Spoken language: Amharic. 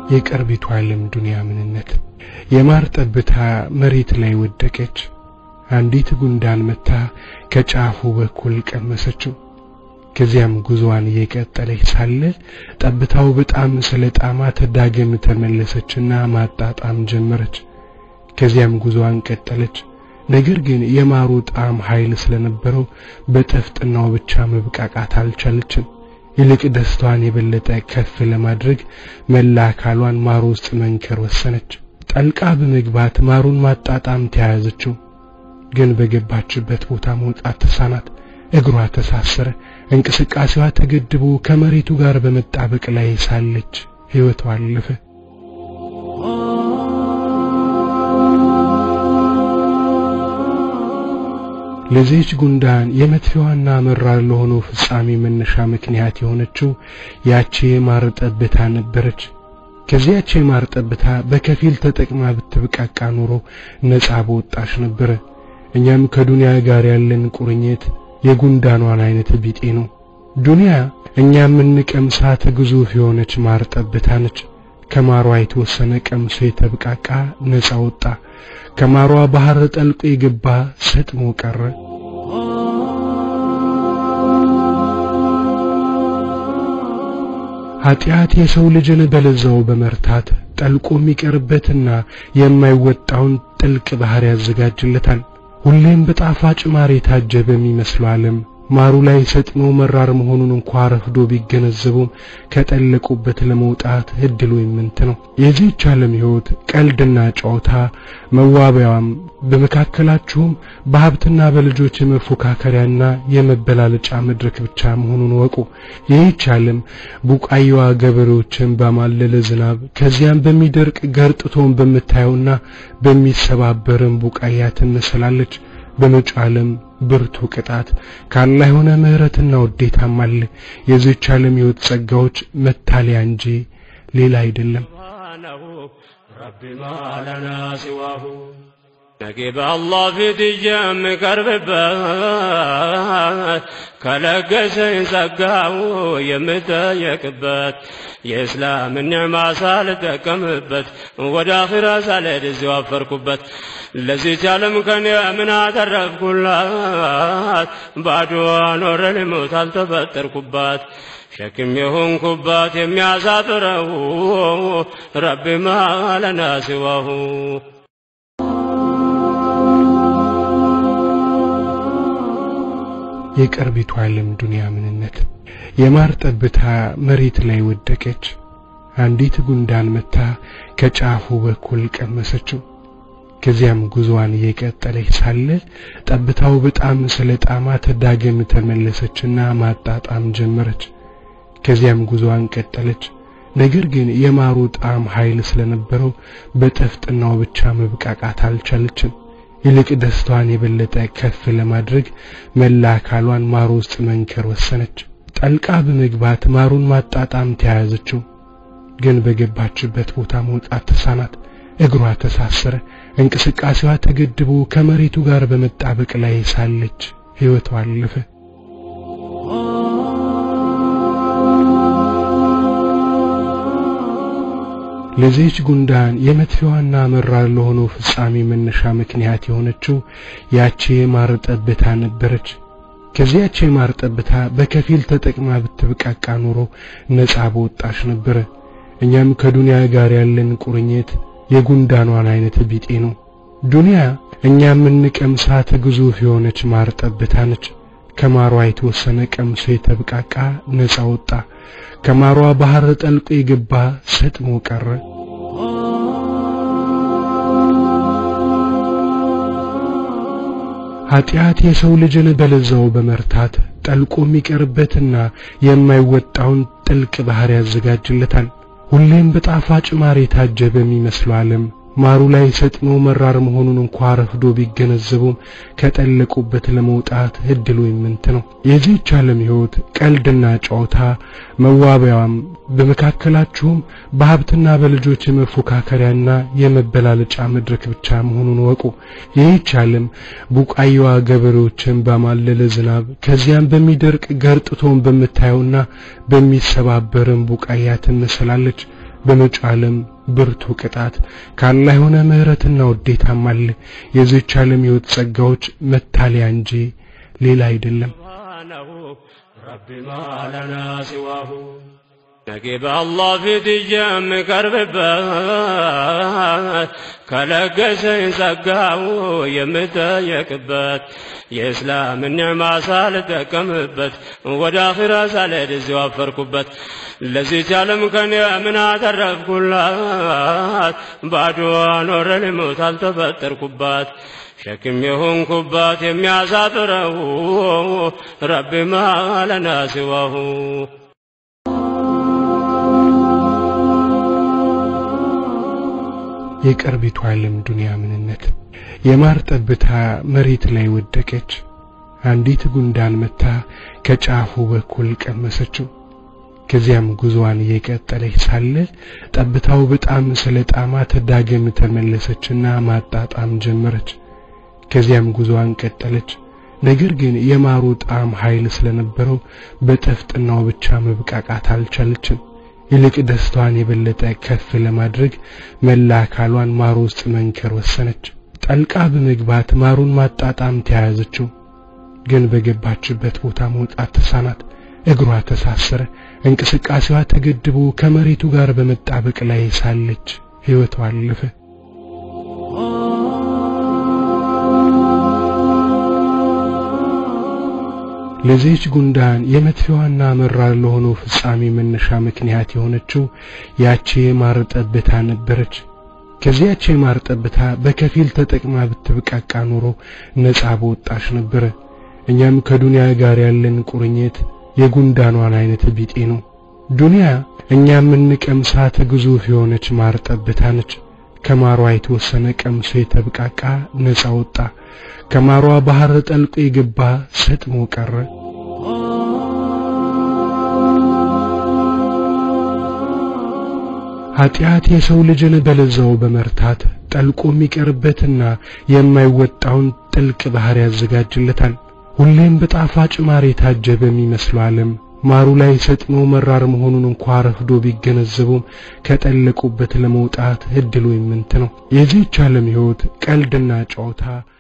የቅርቢቱ ዓለም ዱንያ ምንነት የማር ጠብታ መሬት ላይ ወደቀች። አንዲት ጉንዳን መታ ከጫፉ በኩል ቀመሰችው። ከዚያም ጉዞዋን እየቀጠለች ሳለ ጠብታው በጣም ስለ ጣማት ዳግም ተመለሰችና ማጣጣም ጀመረች። ከዚያም ጉዞዋን ቀጠለች። ነገር ግን የማሩ ጣዕም ኃይል ስለነበረው በጠፍጥናው ብቻ መብቃቃት አልቻለችም። ይልቅ ደስታዋን የበለጠ ከፍ ለማድረግ መላ አካሏን ማሩ ውስጥ መንከር ወሰነች። ጠልቃ በመግባት ማሩን ማጣጣም ተያያዘችው። ግን በገባችበት ቦታ መውጣት ተሳናት። እግሯ ተሳሰረ። እንቅስቃሴዋ ተገድቦ ከመሬቱ ጋር በመጣበቅ ላይ ሳለች ሕይወቷ አለፈ። ለዚህች ጉንዳን የመጥፊያዋና መራር ለሆነው ፍጻሜ መነሻ ምክንያት የሆነችው ያቺ የማር ጠብታ ነበረች። ከዚያች የማር ጠብታ በከፊል ተጠቅማ ብትብቃቃ ኖሮ ነጻ በወጣሽ ነበረ። እኛም ከዱንያ ጋር ያለን ቁርኝት የጉንዳኗን አይነት ቢጤ ነው። ዱንያ እኛ የምንቀምሳት ግዙፍ የሆነች ማር ጠብታ ነች። ከማሯ የተወሰነ ቀምሶ የተብቃቃ ነጻ ወጣ። ከማሯ ባህር ጠልቆ የገባ ሰጥሞ ቀረ። ኃጢአት የሰው ልጅን በለዛው በመርታት ጠልቆ የሚቀርበትና የማይወጣውን ጥልቅ ባህር ያዘጋጅለታል። ሁሌም በጣፋጭ ማር የታጀበ የሚመስለው ዓለም ማሩ ላይ ሰጥሞ መራር መሆኑን እንኳ ረፍዶ ቢገነዘቡም ከጠለቁበት ለመውጣት እድሉ የምንት ነው። የዚህች ዓለም ሕይወት ቀልድና ጨዋታ መዋቢያዋም በመካከላችሁም በሀብትና በልጆች የመፎካከሪያና የመበላለጫ መድረክ ብቻ መሆኑን ወቁ። ይህች ዓለም ቡቃያዋ ገበሬዎችን በማለለ ዝናብ ከዚያም በሚደርቅ ገርጥቶን በምታየውና በሚሰባበርም ቡቃያ ትመስላለች። በመጪው ዓለም ብርቱ ቅጣት ካላ የሆነ ምሕረትና ውዴታም አለ። የዚህች ዓለም ሕይወት ጸጋዎች መታለያ እንጂ ሌላ አይደለም። ረቢ ማለና ሲዋሁ ነጌ በአላህ ፊት የምቀርብበት ከለገሰኝ ጸጋው የምጠየቅበት የእስላምን ኒዕማ ሳልጠቀምበት ወደ አኺራ ሳልሄድ እዚሁ አፈርኩበት። ለዚህች ዓለም ከኔ ምን አተረፍኩላት? ባዶ ኖረ ልሞት አልተፈጠርኩባት። ሸክም የሆንኩባት የሚያሳጥረው ረቢ ማለና ሲዋሁ የቅርቢቱ ዓለም ዱንያ ምንነት የማር ጠብታ መሬት ላይ ወደቀች። አንዲት ጉንዳን መታ ከጫፉ በኩል ቀመሰችው። ከዚያም ጉዞዋን እየቀጠለች ሳለ ጠብታው በጣም ስለ ጣማት ዳግም ተመለሰችና ማጣጣም ጀመረች። ከዚያም ጉዞዋን ቀጠለች። ነገር ግን የማሩ ጣዕም ኃይል ስለነበረው በጠፍጥናው ብቻ መብቃቃት አልቻለችም። ይልቅ ደስታዋን የበለጠ ከፍ ለማድረግ መላ አካሏን ማሩ ውስጥ መንከር ወሰነች። ጠልቃ በመግባት ማሩን ማጣጣም ተያያዘችው። ግን በገባችበት ቦታ መውጣት ተሳናት። እግሯ ተሳሰረ። እንቅስቃሴዋ ተገድቦ ከመሬቱ ጋር በመጣበቅ ላይ ሳለች ሕይወቷ አለፈ። ለዚህች ጉንዳን የመጥፊያዋና መራር ለሆነው ፍጻሜ መነሻ ምክንያት የሆነችው ያቺ የማር ጠብታ ነበረች። ከዚያች የማር ጠብታ በከፊል ተጠቅማ ብትብቃቃ ኖሮ ነጻ በወጣሽ ነበረ። እኛም ከዱንያ ጋር ያለን ቁርኝት የጉንዳኗን አይነት ቢጤ ነው። ዱንያ እኛ የምንቀምሳት ግዙፍ የሆነች ማር ጠብታ ነች። ከማሯ የተወሰነ ቀምሶ የተብቃቃ ነጻ ወጣ። ከማሯ ባህር ጠልቆ የገባ ሰጥሞ ቀረ። ኃጢአት የሰው ልጅን በለዛው በመርታት ጠልቆ የሚቀርበትና የማይወጣውን ጥልቅ ባህር ያዘጋጅለታል። ሁሌም በጣፋጭ ማር የታጀበ የሚመስለው ዓለም ማሩ ላይ ሰጥሞ መራር መሆኑን እንኳ ረፍዶ ቢገነዘቡም ከጠለቁበት ለመውጣት እድሉ የምንት ነው። የዚህች ዓለም ሕይወት ቀልድና ጨዋታ መዋቢያዋም በመካከላችሁም በሀብትና በልጆች የመፎካከሪያና የመበላለጫ መድረክ ብቻ መሆኑን ወቁ። ይህች ዓለም ቡቃያዋ ገበሬዎችን ባማለለ ዝናብ ከዚያም በሚደርቅ ገርጥቶን በምታየውና በሚሰባበርም ቡቃያ ትመስላለች። በመጪው ዓለም ብርቱ ቅጣት ካላህ የሆነ ምሕረትና ውዴታም አለ። የዚህች ዓለም ሕይወት ጸጋዎች መታለያ እንጂ ሌላ አይደለም። ረቢ ማለና ሲዋሁ ነገ በአላህ ፊት የምቀርብበት ከለገሰኝ ጸጋው የምጠየቅበት የእስላምን ኒዕማ ሳልጠቀምበት ወደ አኺራ ሳልሄድ እዚሁ አፈርኩበት። ለዚች ዓለም ከኔ ምን አተረፍኩላት? ባዶ ኖረ ልሞት አልተፈጠርኩባት። ሸክም የሆንኩባት የሚያሳጥረው ረቢ ማለና ሲዋሁ የቅርቢቱ ዓለም ዱንያ ምንነት የማር ጠብታ መሬት ላይ ወደቀች። አንዲት ጉንዳን መታ ከጫፉ በኩል ቀመሰችው። ከዚያም ጉዞዋን እየቀጠለች ሳለ ጠብታው በጣም ስለ ጣማት ዳግም ተመለሰችና ማጣጣም ጀመረች። ከዚያም ጉዞዋን ቀጠለች። ነገር ግን የማሩ ጣዕም ኃይል ስለነበረው በጠፍጥናው ብቻ መብቃቃት አልቻለችም። ይልቅ ደስታዋን የበለጠ ከፍ ለማድረግ መላ አካሏን ማሩ ውስጥ መንከር ወሰነች። ጠልቃ በመግባት ማሩን ማጣጣም ተያያዘችው። ግን በገባችበት ቦታ መውጣት ተሳናት። እግሯ ተሳሰረ። እንቅስቃሴዋ ተገድቦ ከመሬቱ ጋር በመጣበቅ ላይ ሳለች ሕይወቷ አለፈ። ለዚህች ጉንዳን የመጥፊያዋና መራር ለሆነው ፍጻሜ መነሻ ምክንያት የሆነችው ያቺ የማር ጠብታ ነበረች። ከዚያች የማር ጠብታ በከፊል ተጠቅማ ብትብቃቃ ኖሮ ነጻ በወጣች ነበረ። እኛም ከዱንያ ጋር ያለን ቁርኝት የጉንዳኗን አይነት ቢጤ ነው። ዱንያ እኛ የምንቀምሳት ግዙፍ የሆነች ማር ጠብታ ነች። ከማሯ የተወሰነ ቀምሶ የተብቃቃ ነጻ ወጣ። ከማሯ ባህር ጠልቆ የገባ ሰጥሞ ቀረ። ኃጢአት የሰው ልጅን በለዛው በመርታት ጠልቆ የሚቀርበትና የማይወጣውን ጥልቅ ባህር ያዘጋጅለታል። ሁሌም በጣፋጭ ማር የታጀበ የሚመስለው ዓለም ማሩ ላይ ሰጥሞ መራር መሆኑን እንኳ ረፍዶ ቢገነዘቡም ከጠለቁበት ለመውጣት እድሉ ይምንት ነው። የዚህች ዓለም ሕይወት ቀልድና ጨዋታ